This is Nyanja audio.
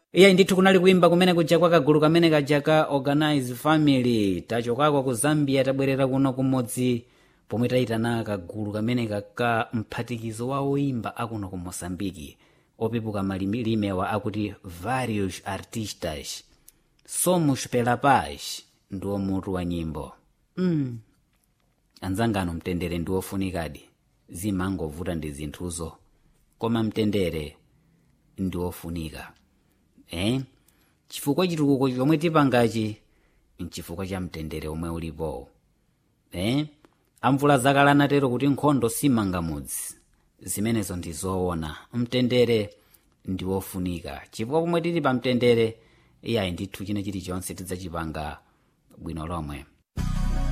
iyayi ndithu kunali kuimba kumene kuja kwa kagulu kamene kaja ka organize family tachokako ku zambia tabwerera kuno kumodzi pomwe tayitana kagulu kamene kaka mphatikizo wa oimba akuno ku mosambiki opepuka malimimewa akuti varios artistas somos pela paz ndiwo mutu wa nyimbo mm. anzangano mtendere ndi wofunikadi zimangovuta ndi zinthuzo koma mtendere ndi wofunika eh? chifukwa chitukuko chomwe tipangachi nchifukwa cha mtendere omwe ulipo eh? amvula zakale anatero kuti nkhondo simanga mudzi zimenezo ndi zoona mtendere ndi wofunika chifukwa pomwe tili pa mtendere iyayi ndithu china chilichonse tidzachipanga bwino lomwe